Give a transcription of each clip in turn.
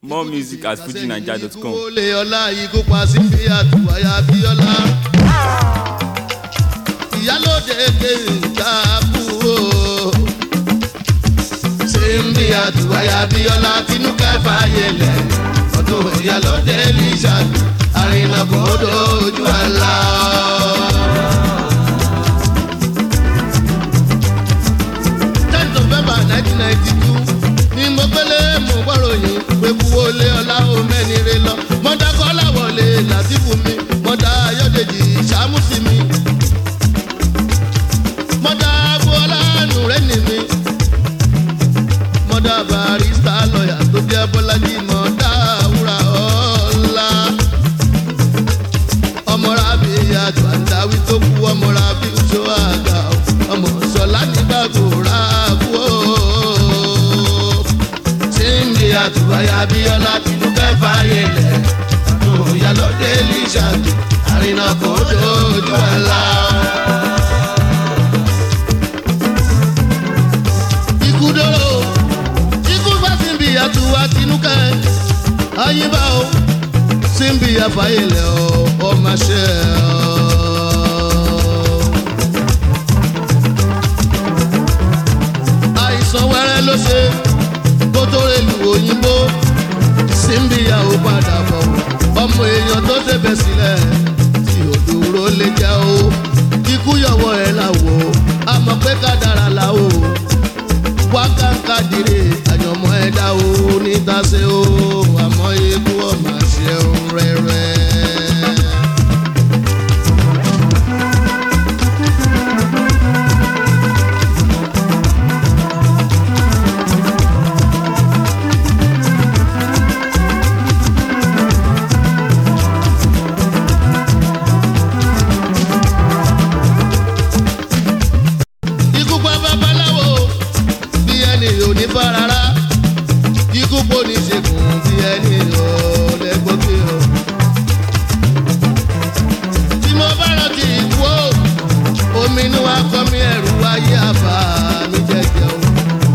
More music at fujinaija.com. ìkúwọlé ọlá ikú pa sí bí àtúwáyà bíọ́lá. ìyálòde kéńtà kú o. ṣé ń bí àtúwáyà bíọ́lá tinú kẹfà yẹlẹ̀. ọdún ìyálòde lìṣà àrìnà kò dojú àlá. ten november nineteen ninety two ni mo gbélé mo gbọ́ròyìn pé kúwọlé ọlá o mẹ́ni re lọ. mọ́dá kọ́lá wọlé làtìfù mi mọ́dá ayọ́dèjì sàmùsì mi. mọ́dá agboola nùrẹ́nì mi. mọ́dá barista lọ́yà tó jẹ́ bọ́lájì mọ́dá wúrà ọ̀la. ọmọra bí yàtọ̀ àǹdáwí tó kú ọmọra bí oṣù àgbà ọmọ sọlá nígbàgbọ́ rà kú o síndí àtúbáyà bíọ́lá tìlú kẹfà yẹlẹ̀ àtúnyà lọ́dẹ lìṣàtú àrìnà kò dojú àlá. ikú dóró ikú bá síbi àtúwà tìǹkẹ́ ayíbá o síbi àfàyèlẹ̀ o ọmọ ṣẹ́ ọ. àìsàn wẹ́rẹ́ ló ṣe kó tó relu òyìnbó símbíyà ó padà bọ̀ ọmọ èèyàn tó débẹ̀ sílẹ̀ tí òdòrò lè jẹ́ o ikú yọ̀wọ́ ẹ̀ là wò á mọ̀ pé kádàrà là o wákàǹkà dìre àyànmọ́ ẹ̀dá o níta ṣe o àmọ́ ikú ọmọ àṣẹ òun rẹ̀rẹ̀. ikú pa babaláwo bí ẹni ò ní bá rárá ikú po ní ṣègùn bí ẹni ò lẹ́gbọ́gbé o. tí mo bá rántí ikú o omi inú wa kọ́ mi ẹ̀rù wáyé àbá mi jẹ́jẹ́ o.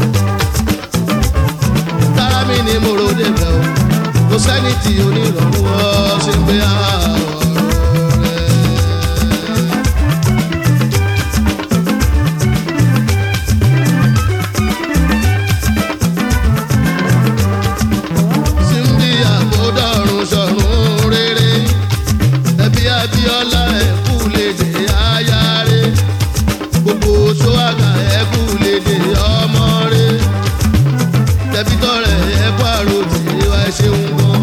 tára mi ni mo ro débẹ̀ o kò sẹ́ni tí onírọ̀rùn ọ́ ṣe ń gbé ọ̀rọ̀ rẹ̀. síndí àkódọ̀rùn sọ̀rùn rere ẹbí abíọ́lá ẹ̀kú lédè ayáre gbogbo sọ́wọ́gà ẹ̀kú lédè ọmọ rẹ tẹ̀bítọ́rẹ̀ ẹ̀kú àròjì wa ṣeun gan.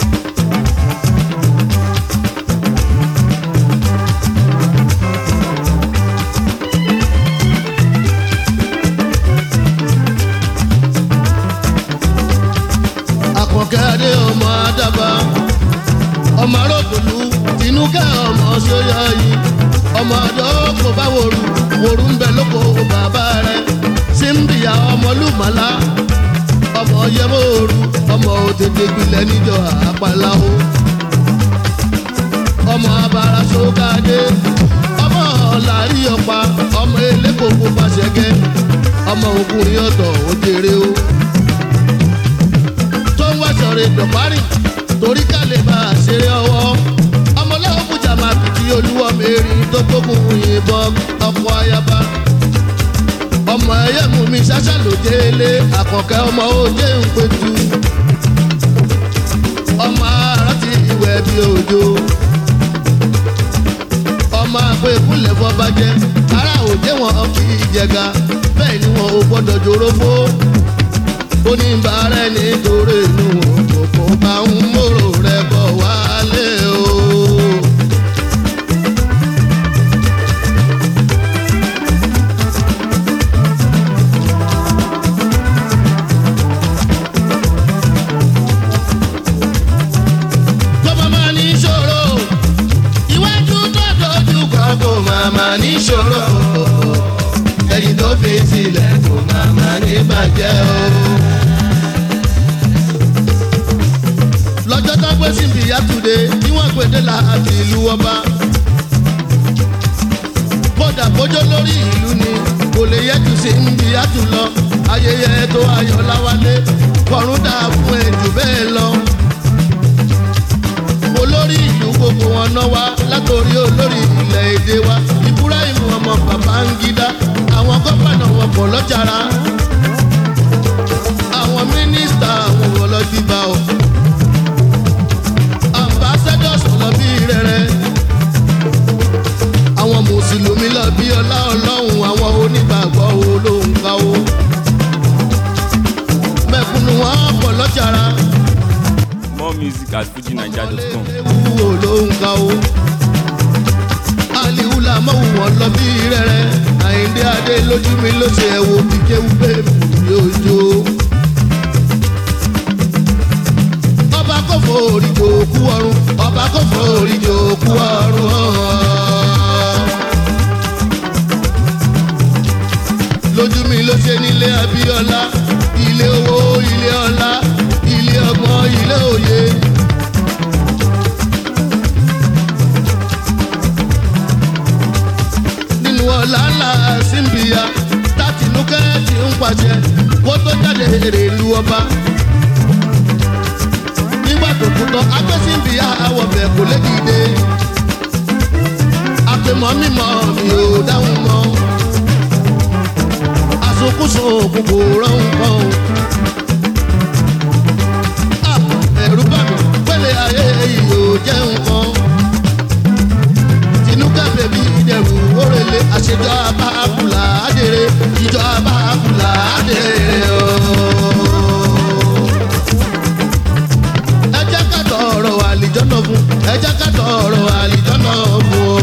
àkànkẹ́ adé ọmọ àdàbà ọmọ arókòlù tinúkẹ́ ọmọ sóyọ yìí ọmọ ọ̀dọ́ kò bá wòrú wòrú ń bẹ lóko bàbá rẹ símbìyà ọmọlúmọ̀lá ọmọ yẹmọ́ọ̀rù ọmọ òtètè gbilẹ̀ níjọ àpàlàó ọmọ abara sókàdé ọmọ ọ̀làrí ọ̀pá ọmọ elékòkò pàṣẹkẹ ọmọ ògùn yọ̀tọ̀ òjèrè o tó ń wá sọ̀rọ̀ ìdọ̀bárì torí ká lè bá a ṣeré ọwọ́ ọmọlẹ́wọ̀n fújà máa fìdí olúwọ́ mẹ́rin tó gbógun yìnbọn ọkọ̀ ayaba ọmọ ẹyẹ mú mi ṣáṣá lòdì ilé àkànkẹ́ ọmọ òjé ń pẹ̀tù ọmọ arántí ìwẹ̀ bí òjò ọmọ àpò ìkúnlẹ̀ fọbajẹ́ ará òjé wọn kì í jẹga bẹ́ẹ̀ ni wọn ò gbọ́dọ̀ jòrógbó oníbàárẹ̀ nítorí inú òkòkò bá ń mòrò rẹ̀ bọ̀ wálé o. kó má má ní ṣòro iwájú tó dojú kan kó má má ní ṣòro ẹ̀yìn tó fi sílẹ̀ kó má má ní bàjẹ́ o. lọ́jọ́ tó gbé síbi yàtúndé tí wọ́n gbèdé láti ìlú ọba. kódà bójó lórí ìlú ni kò lè yẹ jù sí ń bí yàtú lọ ayẹyẹ tó ayọ̀ láwálé kọ̀rún dà fún ẹ jù bẹ́ẹ̀ lọ. olórí ìlú gbogbo wọn náà wá látòrí olórí ilẹ̀ èdè wa ibrahim ọmọ babangida àwọn gómìnà wọn pọ̀ lọ́jàrá àwọn mínísítà àwọn ọlọ́dìbà ọ̀ ambassadors lọ bí rẹ̀rẹ̀ àwọn mùsùlùmí lọ bí ọlá ọlọ́run àwọn onígbàgbọ́ olóhùn ká o mẹ̀kúnnù wọn pọ̀ lọ́jàrá More music at fujinaija.com. ewu olóhùn ká o aliwula mọ̀wù wọn lọ bí rẹ̀rẹ̀ àyíndé adé lójú mi ló ṣe ẹ̀wò kíkéwú bẹ́ẹ̀ yóò jó. ọba kò forí jòkú ọrùn ọba kò forí jòkú ọrùn. lójú mi ló ṣe nílé abíọ́lá ilé owó ilé ọlá ilé ọgbọ́n ilé òye. nínú ọ̀la ńlá símbìyà tátìnúkẹ́ ti ń pàṣẹ kó tó jáde èrè ìlú ọba nígbà tó kú tán agbésíbi àwọ̀bẹ̀ kò lè dìde. àpèmọ́ mímọ́ mi ò dáhùn mọ́. àsokúso òkú kò rọrùn kan o. Ah, ẹ̀rù bá mi pẹ́lẹ́ ayé yìí ò jẹ́ nǹkan. tinúkẹ́ bèbí ìdẹ̀rù òrèlé àṣejọ abáàkùlà àdèrè ìjọ abáàkùlà àdèrè ooo ẹ jẹ́ ká tọrọ àlìjọ́nà fún ẹ jẹ́ ká tọrọ àlìjọ́nà fún o.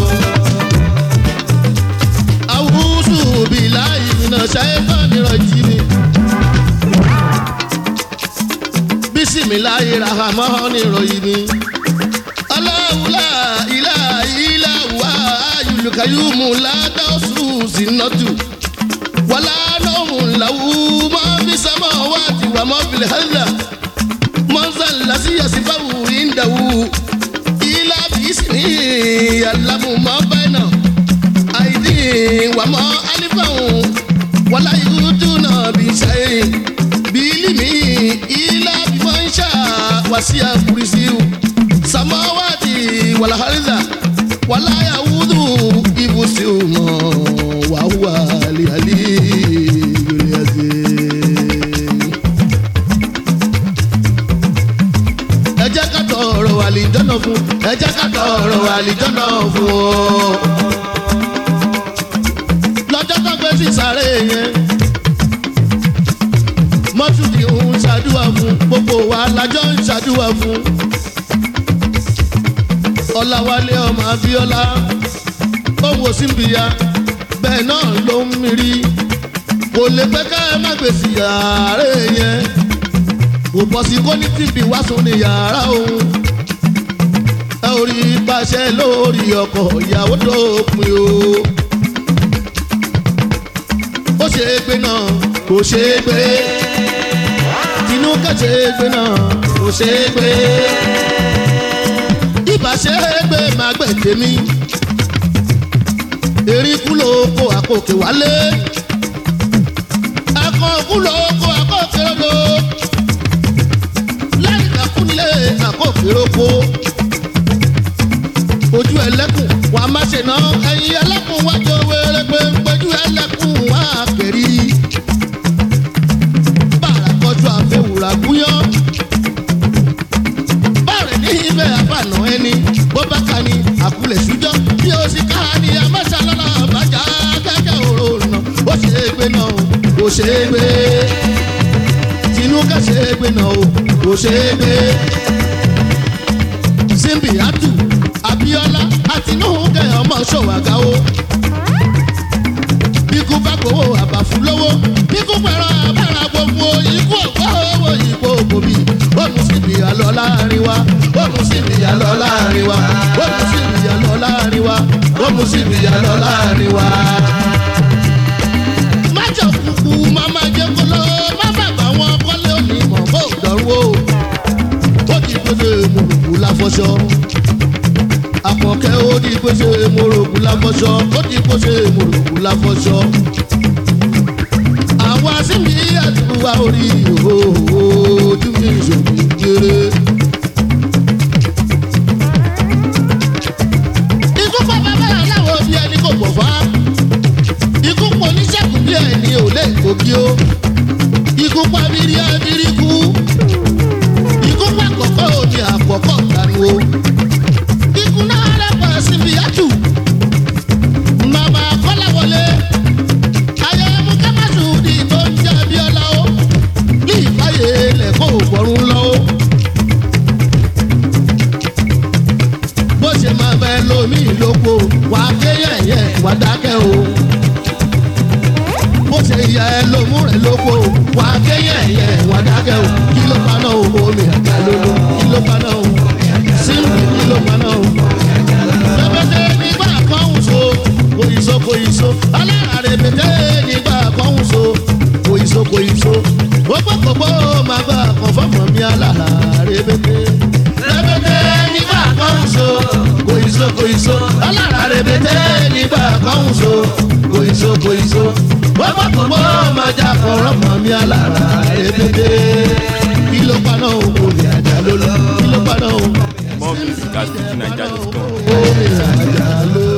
àwùjọ bìlà ìmìnà ṣáyẹ́fà nírọ̀ jí ni. bísímìláyé rahamọ́ nírọ̀ yìí ni. aláwùlà ilà ilà wà ayùlùkàyùmù ládàásù sínátù. wàlá nọ́ọ̀mù làwù máa fi sámà wá tiwà mọ́ fìlẹ̀ hàlà mọ́nsá lásì yasifawu ìdáwù ilá bìsìnì yàlámù mọ́ bẹ́ẹ̀nà àìdí wàmọ́ alifawu wàlá yúdú náà bí sẹ́yìn bílímì ilá bímọ nṣà wàsíà kùrìsíù sàmáwáàtì wàlá hàrídà wàlá yàwùdù ibùsùn mọ́ wàhùwà àlìhàlì lórí ẹsẹ̀. ẹ jẹ́ ká tọrọ àlìjọ́nà fún ẹ jẹ́ ká tọrọ àlìjọ́nà fún o. lọ́jọ́ tó gbé sí sáré yẹn mọ́túndì ń ṣàdúrà fún gbogbo wa lájọ́ ń ṣàdúrà fún. ọ̀làwálé ọmọ abíọ́lá owó símbìyà bẹ́ẹ̀ náà ló ń mirí kò lè pẹ́ ká ẹ má gbèsè ààrẹ yẹn kò bọ́ sí kó ní tìbí wá sùn ní yàrá òun. ẹ ò rí pàṣẹ lórí ọkọ̀ ìyàwó tó pin o. ó ṣe é gbé náà kò ṣe é gbé. tinú kẹ́sẹ̀ é gbé náà kò ṣe é gbé. ibà ṣe é gbé máa gbẹ̀ tèmi. eríkú ló kó àkókè wálé. akọ̀ọ̀kú ló kó àkókè lọ́dọ̀ kúnlé àkókèrèkó ojú ẹlẹ́kùn wà má ṣe ná ẹ̀yin ẹlẹ́kùn wájú wẹ́rẹ́ pé péjú ẹlẹ́kùn wà kẹ́rì bàrà kọjú àfẹwùrà gúnyán bàrẹ̀ ní ibẹ̀ àbànà ẹni bó bá ka ni àkúlẹ̀ ṣújọ́ bí o sì ká ni àmọ́ṣá lọ́la bàjá kẹ́kẹ́ òrò nà ó ṣe é gbé náà ó ṣe é gbé tinú ká ṣe é gbé náà ó ṣe é gbé simbiatu abiola àtinúkẹ ọmọ ṣòwàgà o bíkú bá gbowó àbàfù lówó bíkú pẹ̀rọ àbára gbogbo ikú ọ̀gbọ́ owó ìkó òbí ó mú síbìyà lọ láàrin wa ó mú síbìyà lọ láàrin wa ó mú síbìyà lọ láàrin wa ó mú síbìyà lọ láàrin wa. májọ kúkú máma jẹ́ kó lọ má bàbá wọn kọ́lé òní mọ̀ bó dọ̀rú o ó ti pèsè mòròkù láfọṣọ. àpọ̀kẹ́ ó ti pèsè mòròkù láfọṣọ. ó ti pèsè mòròkù láfọṣọ. àwa pàṣípì àtúwà orí ojú mi ìṣòwò kéré. ikú pa bàbá aláwọ̀ bí ẹni kò pọ̀ fá. ikú pọ̀ oníṣègùn bí ẹni ò lè gòkè o. ikú pa bírí abírí kú. ikú pa kọ̀kọ́ òní àpọ̀kọ̀ dànù o. ikú náà rẹ̀ pàṣípì àtù. bàbá kọ́lá wọlé ayẹyẹmú kámásù di tó ń jẹ abiola o ní ìbáyé lẹ́kọ̀ọ́ ògbọ́rún lọ o. bó ṣe máa bẹ lómi ìlóko wà á ké yẹ̀yẹ̀ wà á dákẹ́ o. bó ṣe yẹ lómú rẹ̀ lóko wà á ké yẹ̀yẹ̀ wà á dákẹ́ o. kí ló paná o omi àgbà lólo kí ló paná o sílùú kí ló paná o. lọ́pẹ́tẹ́ nígbà kan ń so kòyìso kòyìso aláàrẹ pété nígbà kan ń so kòyìso kòyìso gbogbogbò máa gbà kan fọmọ mi aláàrẹ pété. rẹpẹtẹ nígbà kan ń so kòyìso kòyìso aláàrẹ pété nígbà kan ń so kòyìso kòyìso gbogbogbò máa jà kan fọmọ mi aláàrẹ pété. kí ló paná o kò lè àjà lólọ kí ló paná o. More music at FujiNiger.com. Omi àjà lólọ.